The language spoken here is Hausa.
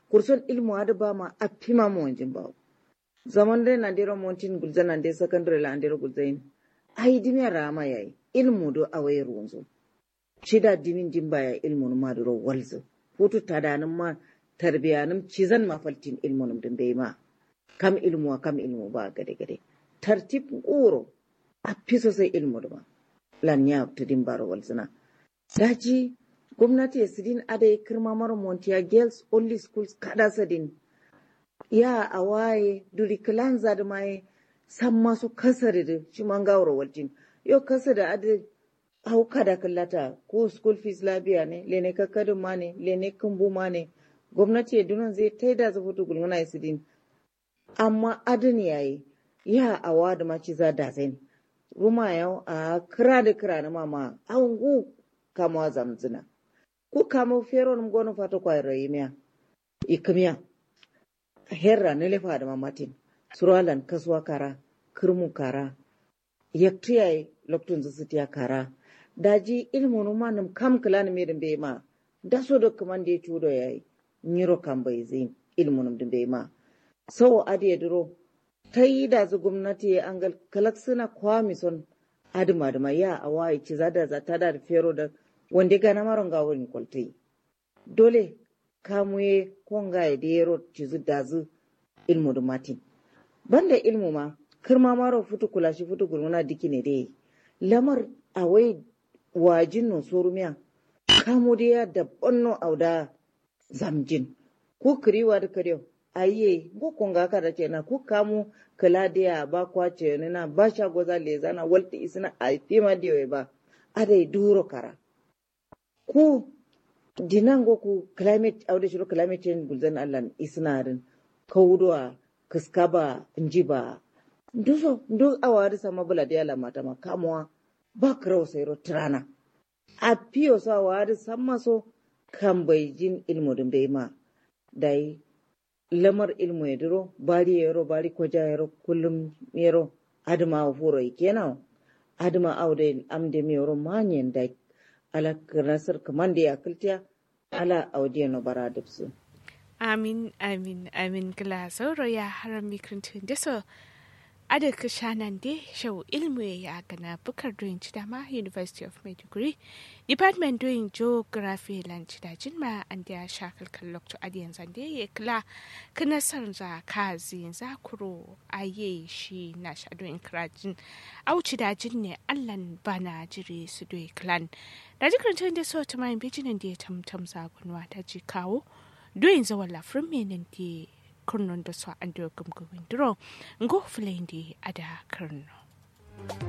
kurson ilmu ada ba ma a pima mo wanjin ba zaman dai na dero montin gulzan nan dai secondary la dero gulzain ai dimiya rama yayi ilmu do awai runzo shida dimin din baya ilmu ma do walzo hutu tadanin ma tarbiyanin cizan mafaltin ilmu din bai ma kam ilmu kam ilmu ba gade gade tartib uro a fi sosai ilmu da ba lan ya ta din baro walzina daji gwamnati ya sidin ada ya kirma mara montiya girls only schools kada sadin ya a waye duri kilan za da maye san masu kasar da shi man gawar waljin yau kasa da ada hau kada kallata ko school fees labiya ne lene kakkadin ma ne lene kumbu ma ne gwamnati ya dunan zai taida za fito gulmuna ya sidin amma adin yayi ya a wa da maci za da zai ruma yau a kira da kira na mama awon gu kama zamzina ku kama fero nim gonu fata kwa rayimiya ikimiya herra ne lefa da mamatin suralan kasuwa kara kirmu kara yaktiya loktun zusutiya kara daji ilmu numa nim kam kila ni mirin bai ma da so da kuma da ya cudo yayi nyiro kan bai zai ilmu nim din bai ma sau adiya duro ta yi da zu gwamnati an ga kalak suna kwami son adima da ya a waye ci zada za ta da fero da wanda gana maron ga wurin kwaltai dole kamuye konga ya da yaro ci zu da zu ilmu da matin banda ilmu ma kirma maro futu kula shi futu gurmuna diki ne dai lamar a wai wajin no sorumiya kamu da ya da bonno auda zamjin ko kiriwa da kariyo aye ko konga ka da na ku kamu kala dia ba kwace ne na ba sha goza le zana walti isna a tima diwe ba adai duro kara ku dinango ku climate aude shiro climate change gulzan Allah isnarin kawduwa kaskaba njiba duso duk awari sama bula dia la mata ma kamwa ba kraw sayro trana a piyo sa wari samma so kan bai jin ilmu dun bai ma dai lamar ilmu ya duro bari yaro bari kwaja yaro kullum yaro adama furo kenan adama aude amde mi yaro manyen da ala nasar kamande ya kultiya ala audiya no bara dubsu amin amin amin gila sauro ya haram mikrintun da so ada ka shanan de shau ilmu ya gana bukar doyin ci dama university of maiduguri department doyin geography lan ci da jinma an da shakal kallok to adiyan zande ya kila kana san za ka zin za kuro aye shi na sha doyin krajin auci da jinne allan bana jire su doyi clan da jikin da so ta mai bijinan da ya tamtam zagunwa ta ji kawo doyin zawon lafrin menin da kurnon da su an da gumgumin duro ngo fulende ada karno